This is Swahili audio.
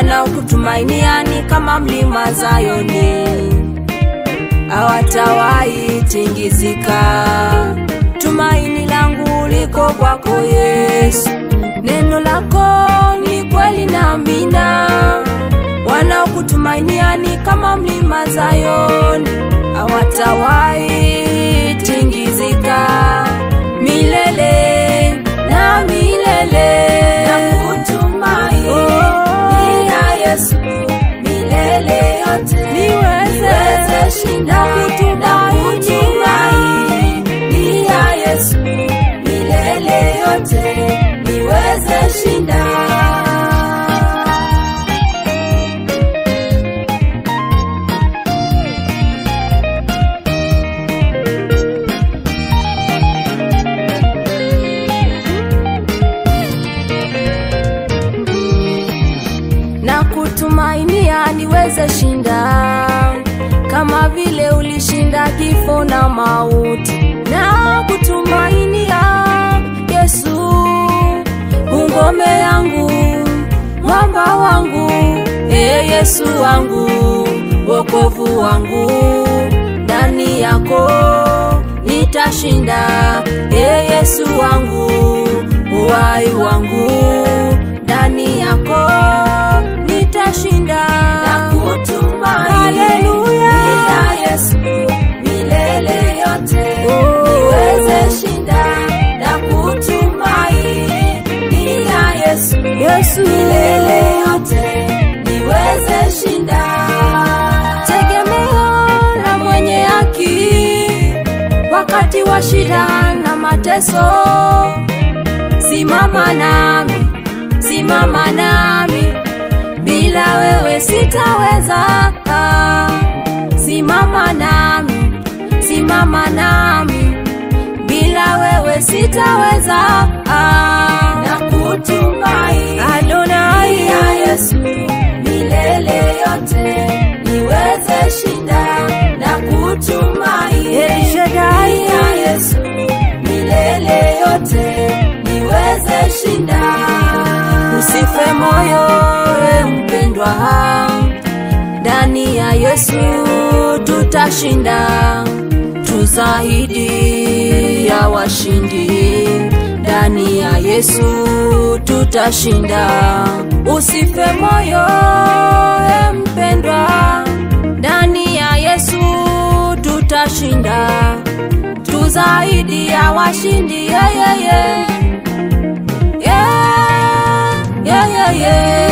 wanaokutumainia ni kama mlima Zayoni, hawatawahi tingizika. Tumaini langu liko kwako Yesu, neno lako ni kweli na amina. Wanaokutumainia ni kama mlima Zayoni, hawatawahi tingizika milele na milele. Nakutumaini Oh. ya Yesu milele yote Niweze shinda nakutumaini. Nakutumaini ya Yesu milele yote niweze shinda na kutumainia niweze shinda kama vile ulishinda kifo na mauti na kutumainia Yesu ungome yangu mwamba wangu e Yesu wangu wokovu wangu ndani yako nitashinda e Yesu wangu uhai wangu ndani yako nitashinda Nakutumaini Haleluya. ya Yesu milele yote Oh. niweze shinda Nakutumaini ya Yesu Yesu milele yote niweze shinda tegemeo la mwenye haki wakati wa shida na mateso simama nami simama nami bila wewe sitaweza simama nami simama nami bila wewe sitaweza Nakutumaini Adonai ya Yesu milele yote niweze shinda Nakutumaini El Shaddai. ya Yesu milele yote niweze shinda Usife moyo we mpendwa, ndani ya Yesu tutashinda, tuzahidi ya washindi. Ndani ya Yesu tutashinda. Usife moyo we mpendwa, ndani ya Yesu tutashinda, tuzahidi ya washindi. Yeah, yeah, yeah. Yeah, yeah, yeah, yeah.